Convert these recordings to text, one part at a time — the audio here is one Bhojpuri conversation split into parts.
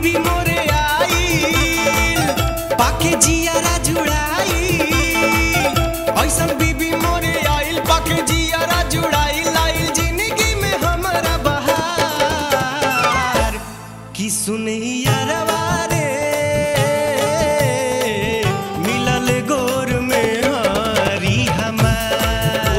बीबी मोरे आईल पाके जियारा जुड़ाई ऐसन बीबी मोरे आइल पाके जियारा जुड़ाई लाइल जिंदगी में हमारा बहार की सुनैया रे मिलल गोर में हारी हमार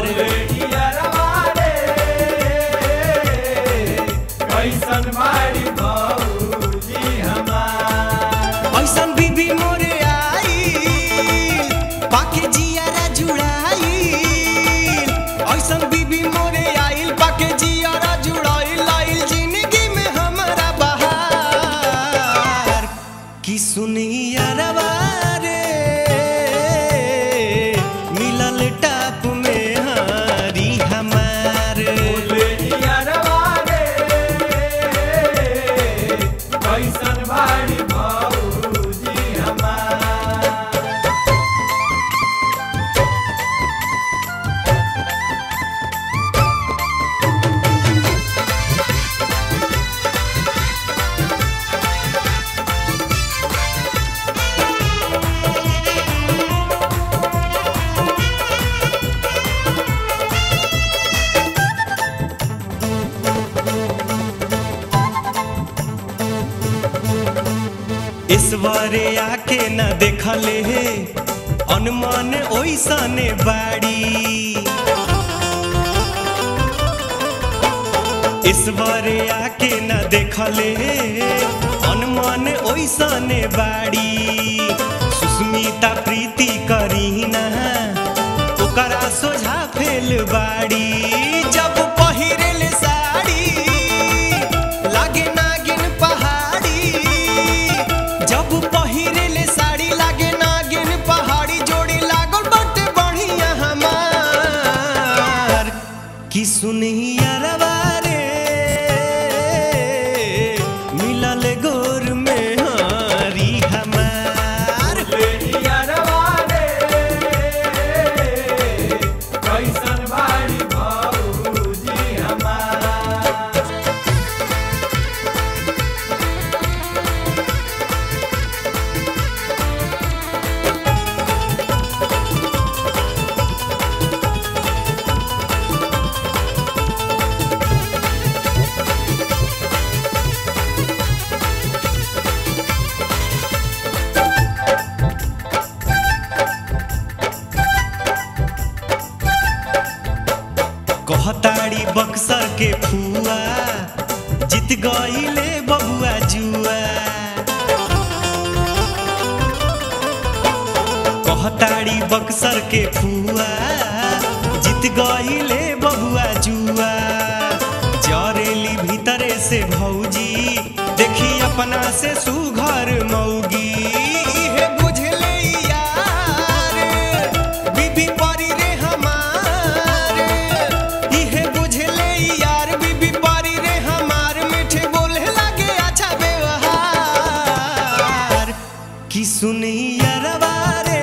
कैसन बाड़ी भौजी हमार ऐसन बीबी मोरे आई पाके जियारा जुड़ाई ऐसन बीबी मोरे आइल पाके जियारा जुड़ाई लाइल जिंदगी में हमारा बहार की सुनिया रे मिलल टाप में हारी हमार कैसन बाड़ी भौजी हमार ईश्वरे आके न देखले हे अनुमान ओइसने बाड़ी ईश्वरे आके न देखले हे अनुमान ओइसने बाड़ी सुस्मिता प्रीति करीना ओकरा सोझा फेल बाड़ी जब पहिरेल साड़ी लागे नागिन पहाड़ी जब पहिरेले साड़ी लागे नागिन पहाड़ी जोड़ी लागल बाटे बढ़िया हमार की सुनिया रे मिलल गोर में हारी हमार कैसन बाड़ी भौजी हमार कहताड़ी बक्सर के फुआ जीत गईले बबुआ जुआ कहताड़ी बक्सर के फुआ जीत गईले बबुआ जुआ जरेली भीतरे से भौजी देखी अपना से सुघर मौगी इहे बुझले यार बीबी परी रे हमार इहे बुझले यार बीबी परी रे हमार मीठे बोले लागे अच्छा व्यवहार की सुनिया रे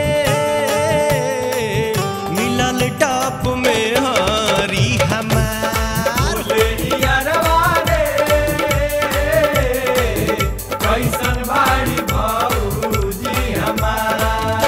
मिलल टॉप में हारी हमार कैसन बाड़ी भौजी हमार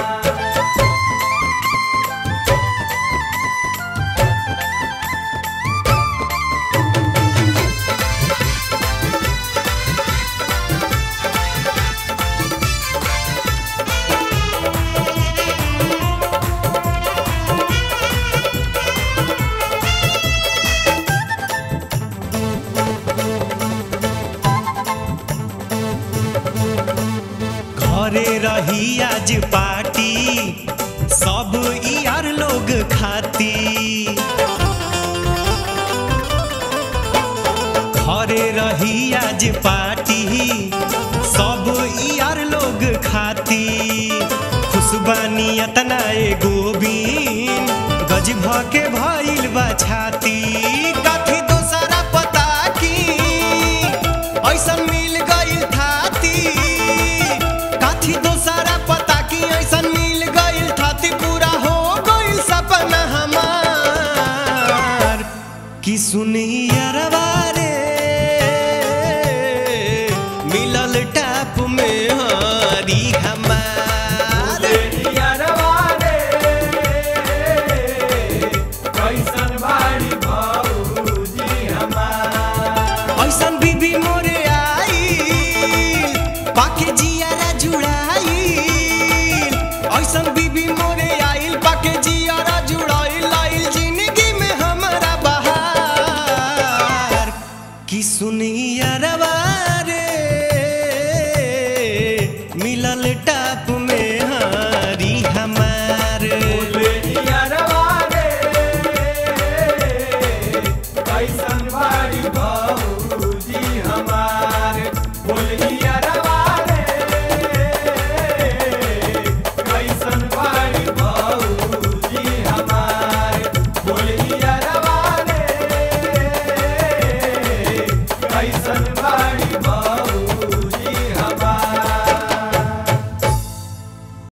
घरे रही आज पार्टी सब यार लोग खाती घरे रही आज पार्टी सब यार लोग खाती खुशबानी अतना ए गोबीन गज भ के भइल बा छाती काथी दोसरा पता की ऐसन मिल गइल थाती काथी दोसरा पता की ऐसन मिल गइल थाती पूरा हो गइल सपना हमार की सुनिया रे मिलल मिलल